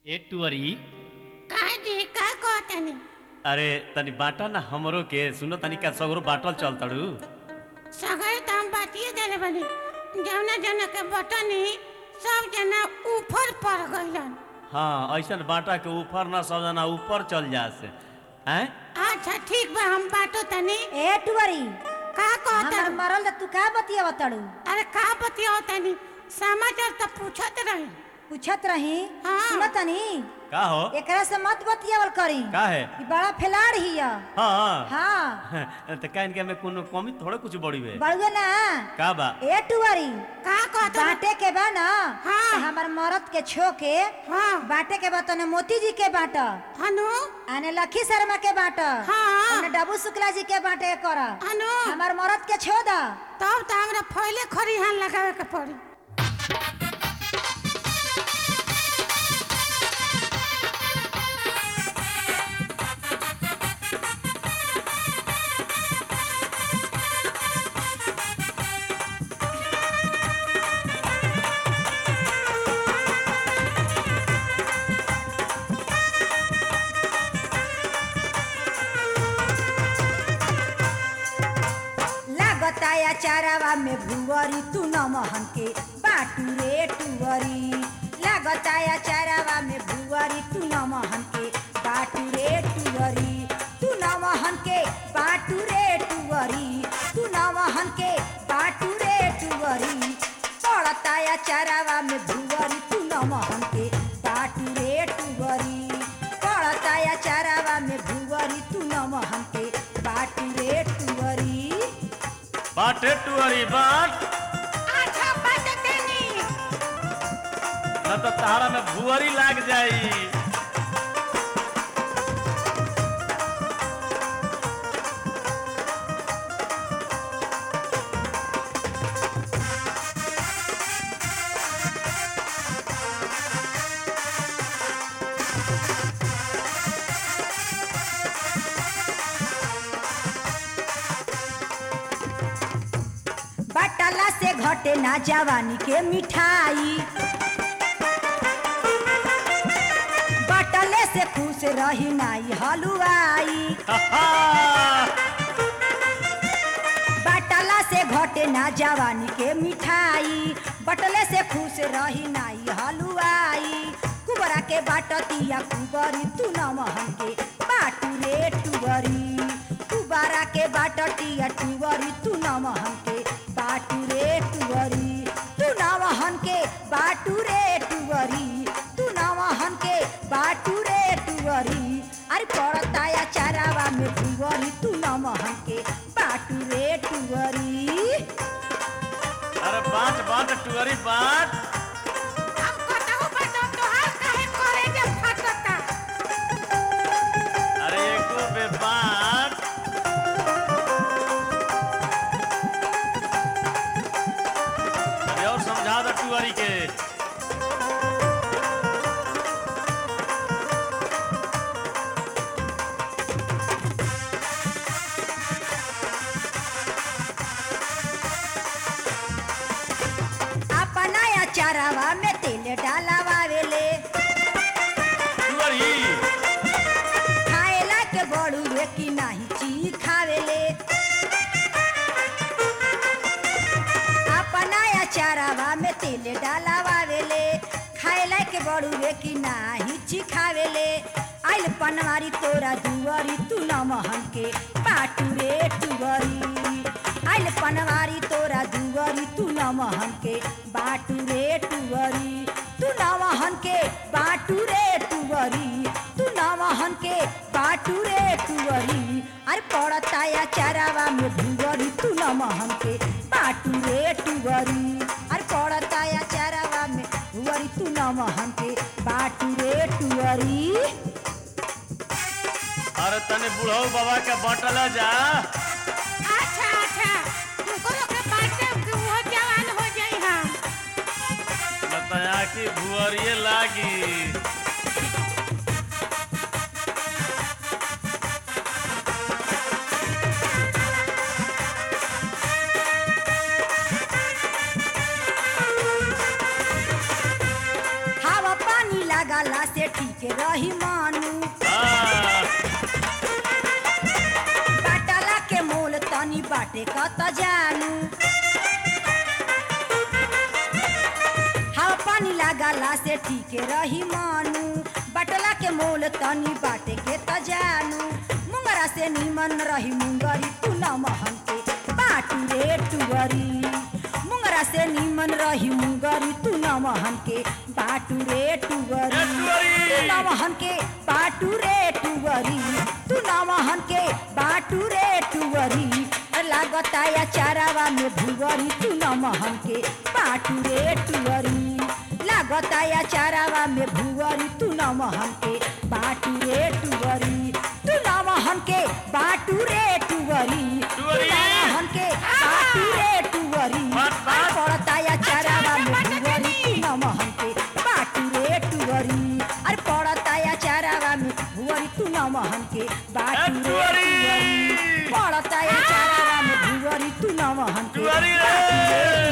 ए टुअरी काहे जी का कहतनी अरे तनी बाटा ना हमरो के सुनो तनी का सगरो बाटल चलतड़ू सगरे तो हम बातिए देले बनी जौना जना के बटनी सब जना ऊपर पड़ गइलन हाँ ऐसन बाटा के ऊपर ना सब जना ऊपर चल जासे हैं अच्छा ठीक बा हम बाटो तनी ए टुवरी का हमर कहत मरल त तू का बतिया तड़ू अरे का बतिया तनी समाचार तो पूछत रही पूछत रही हाँ। सुनतनी का हो एकरा से मत बतियावल करी का है ई बड़ा फैलाड़ हिया हाँ हाँ तो का इनके में कोनो कमी थोड़े कुछ बड़ी बे बड़ुए ना का बा ए टुवरी का कहत बाटे के बा ना हाँ। त हमर मरद के छो के हाँ बाटे के बा तने मोती जी के बाट हनु आने लखी शर्मा के बाट हाँ। आने डबू शुक्ला जी के बाटे कर हनु हमर मरद के छो दा तब तो हमरा पहले खरिहान लगावे के पड़ी लागता या चारावा में भुवरी तू न महन के बाटू रे टुवरी लागता या चारावा में भुवरी तू न महन के बाटू रे टुवरी तू न महन के बाटू रे टुवरी तू न महन के बाटू रे टुवरी पड़ता या चारावा में भुवरी तू न महन के बाटू रे टुवरी पड़ता या चारावा में भुवरी तू न महन के बाटू रे टुवरी बाटे टुअरी बाट अच्छा बात तनी न तो तहारा में भुअरी लाग जाई बटला से घटे ना जवानी के मिठाई बटले से खुश रही नाई हलुआई बटला से घटे ना जवानी के मिठाई बटले से खुश रही नाई हलुआई कुबरा के बाटतिया कुबरी तू न महन के बाटू रे टुबरी कुबरा के बाटतिया टुबरी तू न महन के बाटू रे टुबरी तू न महन के बाटू रे टुबरी तू न महन के बाटू रे टुबरी अरे पड़ता या चारावा में टुबरी तू न महन के बाटू रे टुबरी अरे बाट बाट टुअरी बाट अब कतहु बटो तोहार काहे करे जे फटता अरे एको बे बाट अरे और समझा दो टुअरी के अपना या चारावा में तेल डालावावेले टुअरी खाएला के बड़ुए की नाही ची खावेले अपना या चारावा में तेल डालावावेले खाएला के बड़ुए की नाही ची खावेले आइल पनवारी तोरा दुवरी तू न महन के पाटू रे टुवरी आइल पनवारी तोरा दुवरी तू न महन के बाटू रे टुवरी तू न महन के बाटू रे टुवरी तू न महन के बाटू रे टुवरी अरे पड़ता या चारावा में भुवरी तू न महन के बाटू रे टुवरी अरे पड़ता या चारावा में भुवरी तू न महन के बाटू रे टुवरी अरे तने बुढ़ऊ बाबा के बटल जा अच्छा अच्छा तुमको लोग के बाटे कि वो जवान हो जाई हम बताया कि भुअरिए लागी हवा पानी लागला से ठीक रही मानू हाँ, बाटला के मोल तनी बाटे कत जानू हवा पानी लागला से ठीक रही मानू बटला के मोल तनी बाटे के त जानू मुंगरा से निमन रही मुंगरी तू न महन के बाटू रे टुवरी मुंगरा से निमन रही मुंगरी तू न महन के बाटू रे टुवरी टुवरी। तू न महन के बाटू रे टुवरी तू न महन के बाटू रे टुवरी लागता या चारावा में भुवरी तू न महन के बाटू रे टुवरी लागता या चारावा में भुवरी तू न महन के बाटू रे टुवरी तू न महन के बाटू रे टुवरी तू टुवरी। न महन के बाटू रे टुवरी बात, बात। अरे पड़ता या चारावा में भुवरी तू न महन के बाटू रे टुवरी अरे पड़ता या चारावा में भुवरी तू न महन के बाटू रे टुवरी। टुवरी पड़ता या चारावा में भुवरी तू न महन के टुवरी रे। बाटू रे